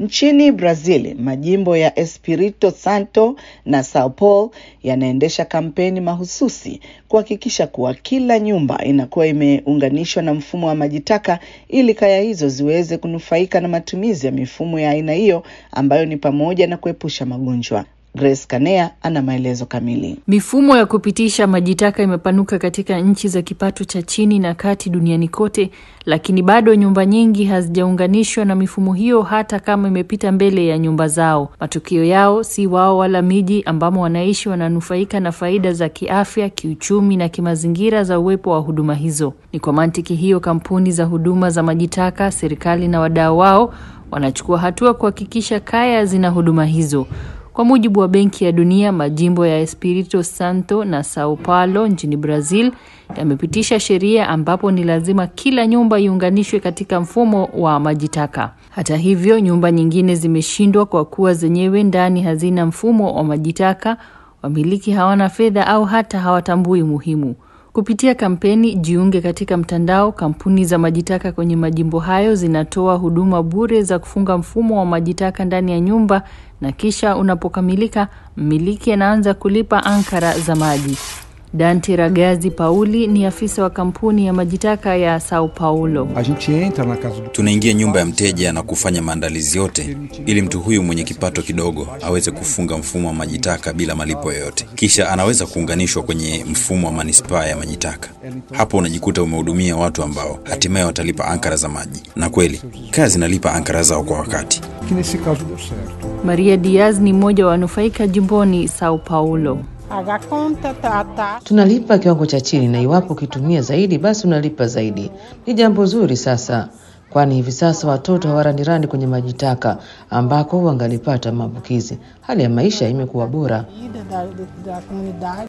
Nchini Brazil, majimbo ya Espirito Santo na Sao Paulo yanaendesha kampeni mahususi kuhakikisha kuwa kila nyumba inakuwa imeunganishwa na mfumo wa maji taka ili kaya hizo ziweze kunufaika na matumizi ya mifumo ya aina hiyo ambayo ni pamoja na kuepusha magonjwa. Grace Kanea ana maelezo kamili. Mifumo ya kupitisha maji taka imepanuka katika nchi za kipato cha chini na kati duniani kote, lakini bado nyumba nyingi hazijaunganishwa na mifumo hiyo hata kama imepita mbele ya nyumba zao. Matukio yao si wao wala miji ambamo wanaishi wananufaika na faida za kiafya, kiuchumi na kimazingira za uwepo wa huduma hizo. Ni kwa mantiki hiyo kampuni za huduma za maji taka, serikali na wadau wao wanachukua hatua kuhakikisha kaya zina huduma hizo. Kwa mujibu wa Benki ya Dunia, majimbo ya Espirito Santo na Sao Paulo nchini Brazil yamepitisha sheria ambapo ni lazima kila nyumba iunganishwe katika mfumo wa maji taka. Hata hivyo, nyumba nyingine zimeshindwa kwa kuwa zenyewe ndani hazina mfumo wa maji taka, wamiliki hawana fedha au hata hawatambui umuhimu. Kupitia kampeni Jiunge katika mtandao, kampuni za majitaka kwenye majimbo hayo zinatoa huduma bure za kufunga mfumo wa majitaka ndani ya nyumba, na kisha unapokamilika, mmiliki anaanza kulipa ankara za maji. Dante Ragazzi Pauli ni afisa wa kampuni ya majitaka ya Sao Paulo. A gente entra na casa do Tunaingia nyumba ya mteja na kufanya maandalizi yote ili mtu huyu mwenye kipato kidogo aweze kufunga mfumo wa majitaka bila malipo yoyote, kisha anaweza kuunganishwa kwenye mfumo wa manispaa ya majitaka. Hapo unajikuta umehudumia watu ambao hatimaye watalipa ankara za maji, na kweli kaya zinalipa ankara zao kwa wakati. que nesse caso deu certo. Maria Diaz ni mmoja wa wanufaika jimboni Sao Paulo. Pagar conta, tá, tá. Tunalipa kiwango cha chini, na iwapo ukitumia zaidi, basi unalipa zaidi. Ni jambo zuri sasa, kwani hivi sasa watoto hawarandirani kwenye maji taka ambako wangalipata maambukizi. Hali ya maisha imekuwa bora. Vida da, da comunidade.